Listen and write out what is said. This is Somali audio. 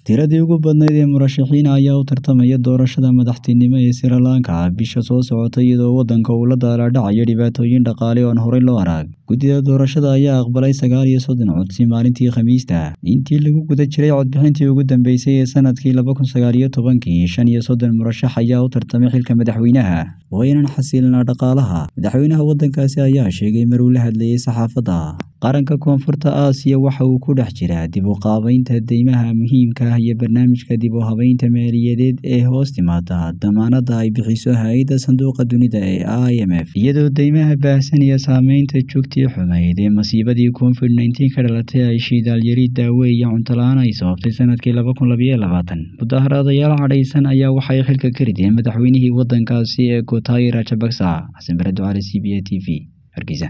tiradii ugu badnayd ee murashaxiina ayaa u tartamaya doorashada madaxtinimo ee Sri Lanka bisha soo socota iyadoo waddanka uu la daalaa-dhacayo dhibaatooyin dhaqaale oo aan horey loo arag guddida doorashada ayaa aqbalay sagaal iyo soddon codsi maalintii khamiista intii lagu guda jiray codbixintii ugu dambeysay ee sanadkii laba kun sagaal iyo tobankii shan iyo soddon murashax ayaa u tartamay xilka madaxweynaha waa inaan xasilinaa dhaqaalaha madaxweynaha waddankaasi ayaa sheegay maruu la hadlayay saxaafadda qaranka koonfurta aasiya waxa uu ku dhex jiraa dib u qaabaynta deymaha muhiimka ah iyo barnaamijka dib u habeynta maaliyadeed ee hoos timaada damaanadda ay bixiso hay-adda sanduuqa dunida ee i m f iyadoo deymaha baahsan iyo saameynta joogtii xumayd ee masiibadii covid nneteen ka dhalatay ay shiidaalyari daawe iyo cuntola-aan ay sababtay sanadkii laba kun labayo labaatan mudaharaadayaal cadhaysan ayaa waxay xilka ka rideen madaxweynihii waddankaasi ee gotay rajabaksa xasan bare ducaale c b a t v hargeysa